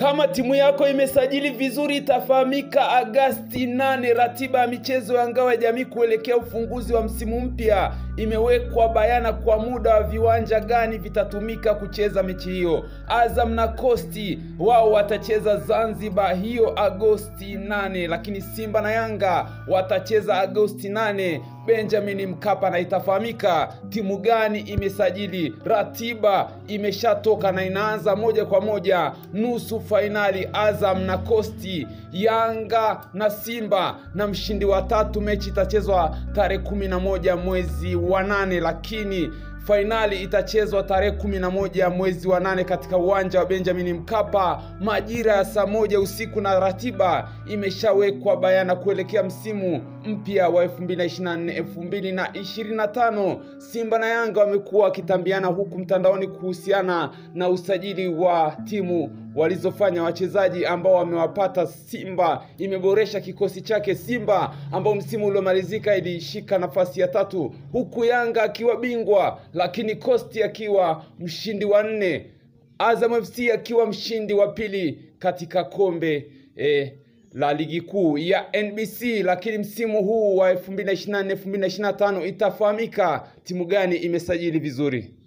Kama timu yako imesajili vizuri, itafahamika Agasti 8. Ratiba ya michezo ya ngao ya jamii kuelekea ufunguzi wa msimu mpya imewekwa bayana kwa muda wa viwanja gani vitatumika kucheza mechi hiyo. Azam na Costi wao watacheza Zanzibar hiyo Agosti 8, lakini Simba na Yanga watacheza Agosti 8 Benjamin Mkapa, na itafahamika timu gani imesajili. Ratiba imeshatoka na inaanza moja kwa moja nusu fainali Azam na Costi, Yanga na Simba, na mshindi wa tatu. Mechi itachezwa tarehe kumi na moja mwezi wa nane, lakini fainali itachezwa tarehe kumi na moja mwezi wa nane katika uwanja wa Benjamin Mkapa majira ya saa moja usiku, na ratiba imeshawekwa bayana kuelekea msimu mpya wa 2024 2025. Simba na Yanga wamekuwa wakitambiana huku mtandaoni kuhusiana na usajili wa timu walizofanya wachezaji ambao wamewapata. Simba imeboresha kikosi chake. Simba ambao msimu uliomalizika ilishika nafasi ya tatu, huku Yanga akiwa bingwa, lakini Costi akiwa mshindi wa nne, Azam FC akiwa mshindi wa pili katika kombe eh, la ligi kuu ya NBC. Lakini msimu huu wa 2024 2025 itafahamika timu gani imesajili vizuri.